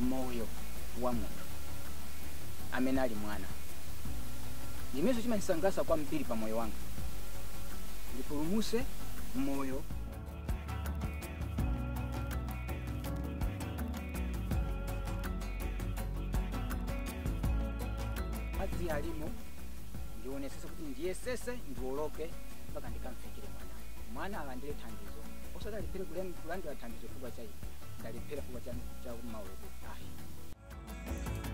moyo wa munthu amene ali mwana imenso chimandisangalatsa kwambiri pa moyo wanga ndipulumuse moyo madzi alimo ndionesese kuti ndiyesese ndiwoloke mpaka ndikamfikire mwana mwana alandire thandizo osati alephera kulem- kulandira thandizo chifukwa cha ine ndalephera chifukwa cha cha mauloko ayi